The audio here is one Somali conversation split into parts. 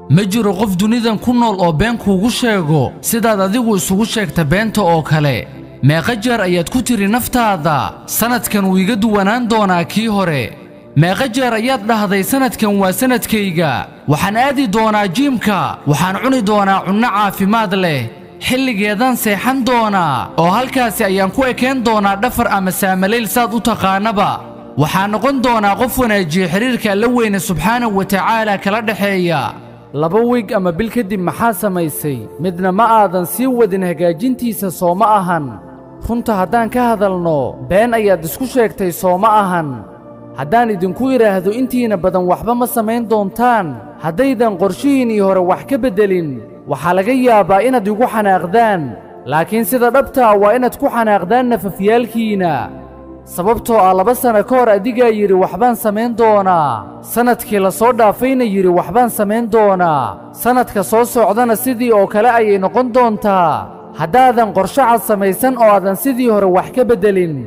ma jiro qof dunidan ku nool oo been kuugu sheego sidaad adigu isugu sheegta beenta oo kale meeqa jeer ayaad ku tiri naftaada sannadkan wuu iga duwanaan doonaa kii hore meeqa jeer ayaad dhahday sannadkan waa sannadkayga waxaan aadi doonaa jiimka waxaan cuni doonaa cunno caafimaad leh xilligeedaan seexan doonaa oo halkaasi ayaan ku ekeen doonaa dhafar ama saamalayl saad u taqaanaba waxaan noqon doonaa qof wanaajiya xidhiirka alla weyne subxaanahu wa tacaala kala dhexeeya laba wiig ama bil kadib maxaa samaysay midna ma aadan sii wadin hagaajintiisa soo ma ahan runta haddaan ka hadalno been ayaad isku sheegtay soo ma ahan haddaan idinku idhaahdo intiina badan waxba ma samayn doontaan haddaydan qorshihiinnii hore wax ka beddelin waxaa laga yaabaa inaad igu xanaaqdaan laakiin sida dhabtaa waa inaad ku xanaaqdaan nafafyaalkiinna sababtoo ah laba sanno ka hor adigaa yidhi waxbaan samayn doonaa sannadkii la soo dhaafayna yidhi waxbaan samayn doonaa sannadka soo socdana sidii oo kale ayay noqon doontaa haddaadan qorshe cad samaysan oo aadan sidii hore wax ka beddelin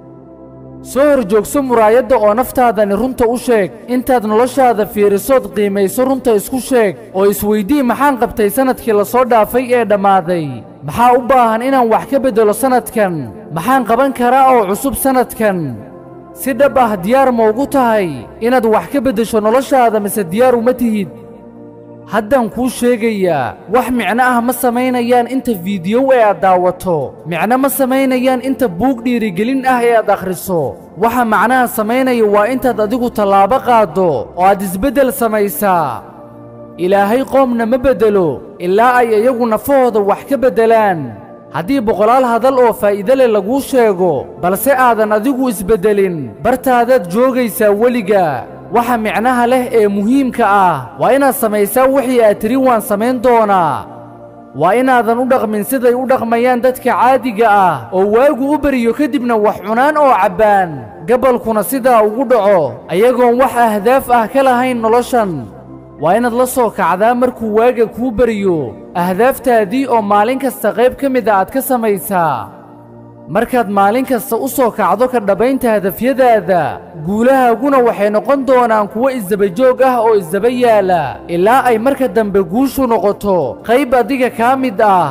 soo hor joogso muraayadda oo naftaadani runta u sheeg intaad noloshaada fiirisood qiimayso runta isku sheeg oo isweydii maxaan qabtay sannadkii la soo dhaafay ee dhammaaday maxaa u baahan inaan wax ka beddelo sannadkan maxaan qaban karaa oo cusub sannadkan si dhab ah diyaar ma ugu tahay inaad wax ka beddesho noloshaada mise diyaar uma tihid haddaan kuu sheegayaa wax micno ah ma samaynayaan inta fiidiyow ee aad daawato micno ma samaynayaan inta buug dhiirigelin ah ee aad akhriso waxa macnaha samaynaya waa intaad adigu tallaabo qaaddo oo aad isbeddel samaysaa ilaahay qoomna ma beddelo ilaa ay iyagu nafahooda wax ka beddelaan haddii boqolaal hadal oo faa'iide leh laguu sheego balse aadan adigu isbeddelin bartaadaad joogaysaa weliga waxa micnaha leh ee muhiimka ah waa inaad samaysaa wixii aad tidhi waan samayn doonaa waa inaadan u dhaqmin siday u dhaqmayaan dadka caadiga ah oo waagu u beriyo kadibna wax cunaan oo cabbaan gabalkuna sidaa ugu dhaco ayagoon wax ahdaaf ah ka lahayn noloshan waa inaad la soo kacdaa markuu waaga kuu beriyo ahdaaftaadii oo maalin kasta qayb ka mida aad ka samaysaa markaad maalin kasta u soo kacdo ka dhabbaynta hadafyadaada guulahaaguna waxay noqon doonaan kuwo isdabajoog ah oo isdaba yaala ilaa ay marka dambe guushu noqoto qayb adiga kaa mid ah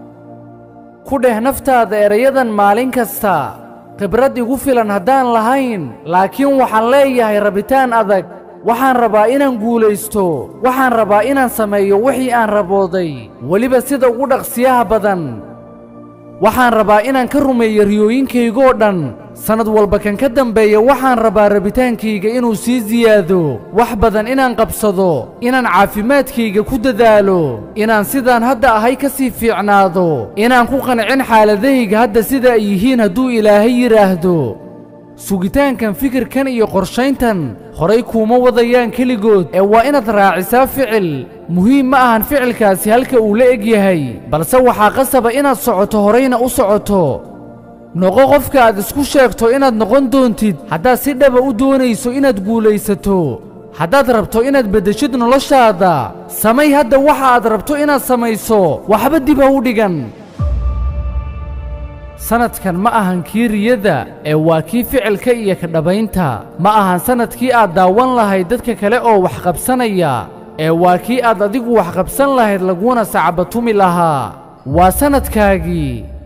ku dheh naftaada erayadan maalin kasta khibrad igu filan haddaan lahayn laakiin waxaan leeyahay rabitaan adag waxaan rabaa inaan guulaysto waxaan rabaa inaan sameeyo wixii aan rabooday weliba sida ugu dhaqsiyaha badan waxaan rabaa inaan ka rumeeyo riyooyinkaygoo dhan sannad walba kan ka dambeeya waxaan rabaa rabitaankayga inuu sii siyaado wax badan inaan qabsado inaan caafimaadkayga ku dadaalo inaan sidaan hadda ahay ka sii fiicnaado inaan ku qancin xaaladahayga hadda sida ay yihiin hadduu ilaahay yidhaahdo sugitaankan fikirkan iyo qorshayntan horay kuuma wadayaan keligood ee waa inaad raacisaa ficil muhiim ma ahan ficilkaasi halka uu la eg yahay balse waxaa qasaba inaad socoto horayna u socoto noqo qofka aad isku sheegto inaad noqon doontid haddaad si dhaba u doonayso inaad guulaysato haddaad rabto inaad beddeshid noloshaada samay hadda waxa aad rabto inaad samayso waxba dib ha u dhigan sannadkan ma ahan kii riyada ee waa kii ficilka iyo ka dhabaynta ma ahan sannadkii aad daawan lahayd dadka kale oo wax qabsanaya ee waa kii aad adigu wax qabsan lahayd laguna sacbatumi lahaa waa sannadkaagii